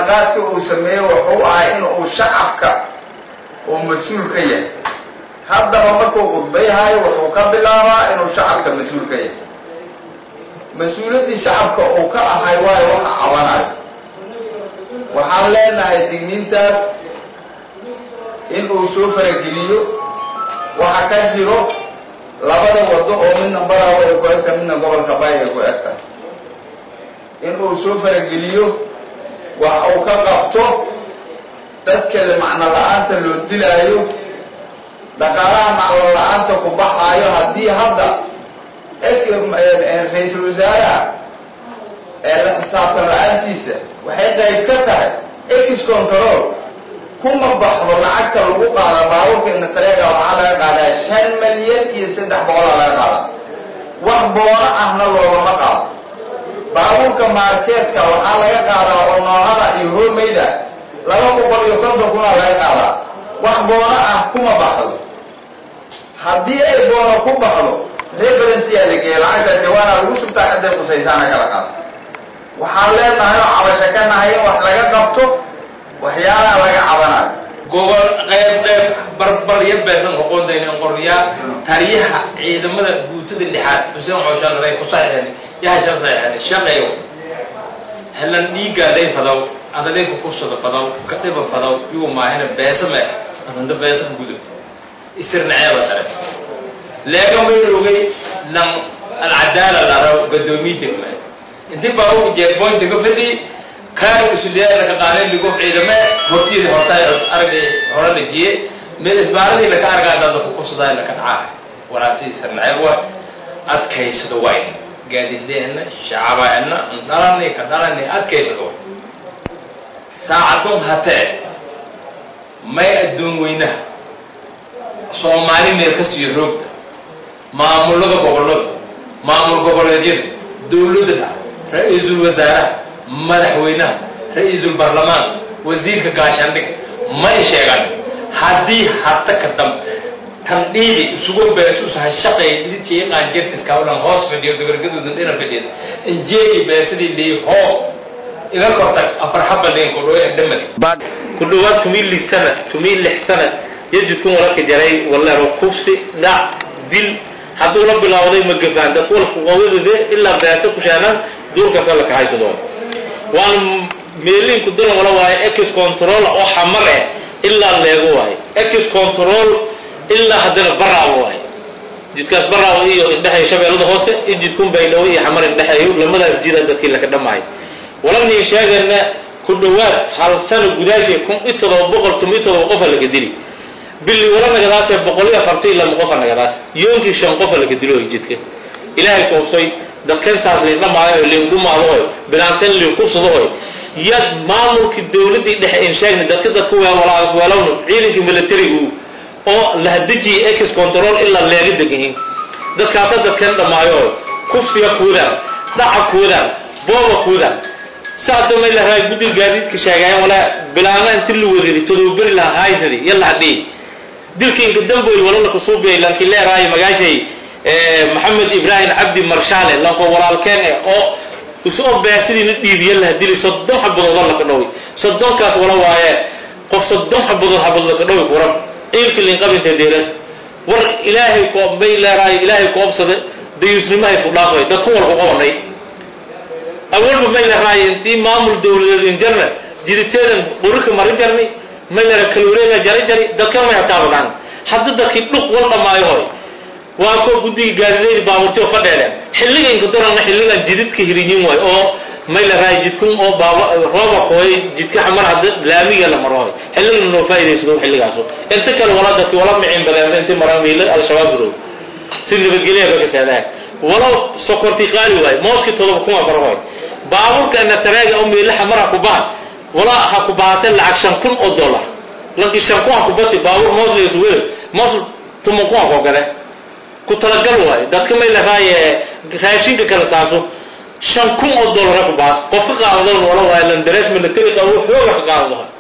ballanqaadka uu sameeyey wuxuu ahay in uu shacabka uu mas-uul ka yahay haddaba markuu khudbayhayo wuxuu ka bilaabaa inuu shacabka mas-uul ka yahay mas-uuliyaddii shacabka uu ka ahay waayo waxa cabanayo waxaan leenahay digniintaas in uu soo farageliyo waxa ka jiro labada wado oo midna barawa ay ku egta midna gobolka bay ay ku egta in uu soo farageliyo wax uu ka qabto dadkale macno la-aanta loo dilaayo dhaqaalaha maclo la-aanta ku baxaayo haddii hadda ra-iisul wasaaraha ee la xisaabtan la-aantiisa waxay qayb ka tahay ex control kuma baxdo lacagta lagu qaada baabuurka inasareega waxaa laga qaadaa shan malyan iyo saddex boqolaa laga qaada wax boono ahna loogama qaado baabuurka maarkeedka waxaa laga qaadaa oo noohada iyo hoomeyda laba boqol iyo konton kunaa laga qaadaa wax boono ah kuma baxdo haddii ay boono ku baxdo referenceyaa la geeya lacagta jawaana lagu shubtaa ciday qusaysaana kala qaado waxaan leenahay oo cabasho ka nahay in wax laga qabto waxyaalaha laga cabanayo gobol qayb qayb barbarya beesan qoqondayna qoryaa taliyaha ciidamada guutada lixaad xuseen cooshanabay ku saxiixeen yahashan saxiixeen shaqeeyo helan dhiigaaday fadaw adalayku kursada fadaw kadhiba fadaw igu maahina beesame amanda beesan gudub isirnaceeba dare leega mayrogay lan alcadaala laraw gadoomiye degma intii baa ugu jeerboynta ka fadhi kaari usuliyaa laka qaaday ligo ciidame hortiida horta aragay hore dhajiye meel isbaaradii laka argaa dada ku kursadaa laka dhacaa waraasi isirnaceeb wa adkaysado wayn gaadiideenna shacabeenna dhalani ka dhalani adkaysado saacadun hatee may adduun weynaha soomaali meel ka siiyo roogta maamulada gobollada maamul goboleedyada dowladda ra-iisul wasaaraha madaxweynaha ra-iisul barlamaan wasiirka gaashaandhiga may sheegan haddii hata ka dam tandhiidi isugu beesusaha shaqay lidkii qaanjirtiskawlan hoos fadhiyo gabargaduudan dhina fadhiya injeegi beesadii lii hoo iga kortag afar xaba liin ku dhowe dhamad بعد كل وقت تميل للسنة تميل لحسنة يجد تكون وراك جري والله رو كوفسي دع دل hadduu la bilowday ma gafaan dadku walqawidade ilaa beesa ku shaanan duurkaasa la kaxayso doon waan meelinku daran wala waaye ex control oo xamar eh ilaa leego waaye ex control ilaa haddana baraawo waaye jidkaas baraawo iyo indhexeeyo shabeellada hoose iyo jidkun baydhawo iyo xamar indhexeeyo lamadaas jida dadkii laka dhamaayo walamniin sheegana ku dhowaad hal sano gudaashii kun iyo todoba boqol tuma iyo todoba qofa laga dili bili wala nagadaasee boqol iyo afartan iyo lama qofa nagadaas yoonkii shan qofa laga dilo jidka ilaahay koobsay dadkan saas lin dhamaayo lin dhumaadohoy bilaanteen lin kubsadahoy yad maamulkii dowladdii dhexe in sheegna dadka dadku walaas weelowna ciidankii militarigu oo lahadejiyay ex control ilaa leega degahin dadkaasa dadkan dhamaayo kufsiga kuudaan dhaca kuudaan booba kuudaan saasa may lahaa guddiga gaadiidka sheegayan walaa bilaana inti la wareeri todobaberi lahaa haysadi yalla hadhii dilkiinka damboy walala kusuubiyay lanki leeraayo magaashay maxamed ibraahim cabdi marshaale lanko walaalkeen eh oo isoo beesidiina dhiibiya laha dili soddon xabadooda laka dhoway soddonkaas wala waaye qof soddon xabadood xabadood laka dhoway kuran ciilki linqabinta deeras war ilaahay ko may leeraayo ilaahay koobsade dayuusnimahay ku dhaafay dadku walku qabanay awalba may leeraayo intii maamul dowladeed injarna jiriteedan qurika marin jarnay may lera kalwareega jari jari dadkan may hataabadaan hadda dadkii dhuq wal dhamaayo hoy waa ko guddiga gaadideyn baaburti oo fadheedeen xilliga inka darana xilligan jididka hirinyin waay oo may la raay jidkun oo baaba rooba kooy jidka xamar hadda laamiga la maro hoy xilligan noo faa'iidaysado xilligaaso inta kale wala dadki wala micin badeen inta maraan wiila al-shabaab gurow si nabadgelya ba ka saadaan walow sokorti qaali waay mooski todoba kuma baro hoy baaburka ina tareega oo meela xamara ku baan wala ha ku baahate lacag shan kun oo dollar lankii shan kun ha ku bati baabur moos la isu wele moos tuma kun ha koo gale ku talagal waayo dadka may lahaaye raashinka kala saaso shan kun oo dollar ha ku baas qof ka qaadadoon wala waayo landarees military qabo xooga ka qaadado